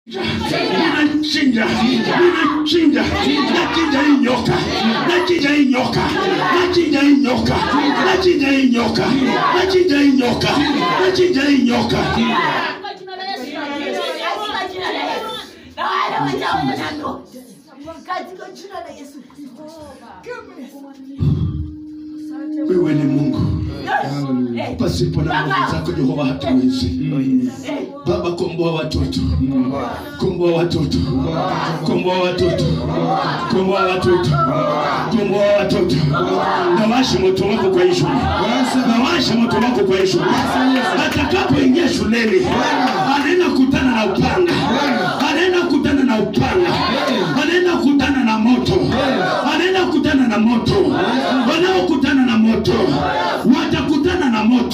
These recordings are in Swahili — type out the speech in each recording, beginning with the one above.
Ninachinja, ninachinja, nachinja hii nyoka, nachinja hii nyoka, nachinja hii nyoka, nachinja hii nyoka, nachinja hii nyoka, nachinja hii nyoka. Kwa jina la Yesu. Kwa jina la Yesu. Na wale wanaoona katika jina la Yesu. Wewe ni Mungu, Eh, pasipo na nguvu zako Jehova hatuwezi. eh, Baba, komboa watoto, komboa watoto, komboa watoto, komboa watoto, komboa watoto. Nawasha moto wako kwa hii shule, nawasha moto wako kwa hii shule. Atakapoingia shuleni, anaenda kutana na upanga, anaenda kutana na upanga, anaenda kutana na moto, anaenda kutana na moto. Wanaokutana na moto watakutana na moto.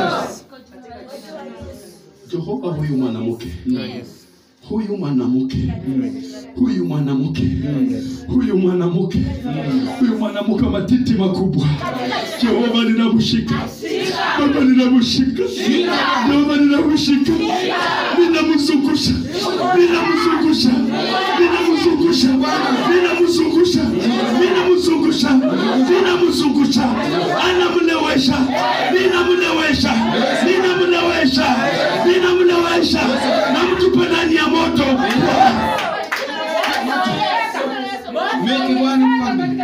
Jehova, huyu mwanamke huyu mwanamke huyu mwanamke huyu mwanamke huyu mwanamke wa matiti makubwa, Jehova ninamshika Baba, ninamshika Jehova, ninamshika ninamzungusha ninamzungusha ninamzungusha ninamzungusha ninamzungusha ninamzungusha anamlewesha ninamlewesha ninamlewesha ninamlewesha namtupa ndani ya moto Make one family.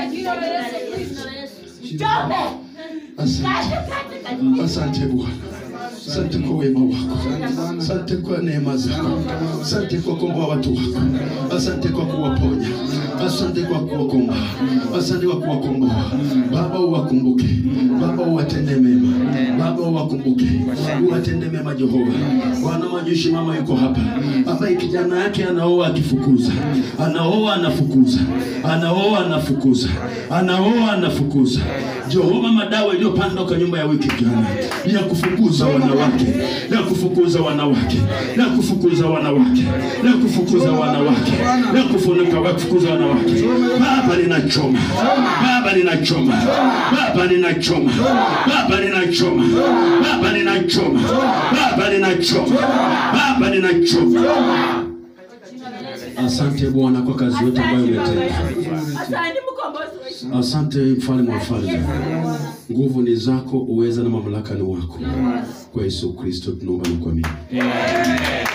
Njombe. Asante. Katika jina la Asante Bwana, asante kwa wema wako, asante kwa neema zako, asante kwa kukomboa watu wako, asante kwa kuwaponya, asante kwa kuwakomboa, asante kwa kuwakomboa. Baba, uwakumbuke Baba, uwatende mema Baba, uwakumbuke, uwatende mema Jehova. Bwana majeshi, mama yuko hapa ambaye kijana yake anaoa akifukuza, anaoa anafukuza, anaoa anafukuza, anaoa anafukuza. Jehova, madawa iliyopandwa kwa nyumba ya wiki jana ya kufukuza wanawake, ya kufukuza wanawake, ya kufukuza wanawake, ya kufukuza wanawake, ya kufunika wa kufukuza wanawake. Baba ninachoma, Baba ninachoma, Baba ninachoma, Baba ninachoma, Baba ninachoma, Baba ninachoma, Baba ninachoma. Asante Bwana kwa kazi yote ambayo umetenda. Asante mkombozi wetu. Asante mfalme wa falme, nguvu ni zako, uweza na mamlaka ni wako. Kwa Yesu Kristo tunaomba na kuamini.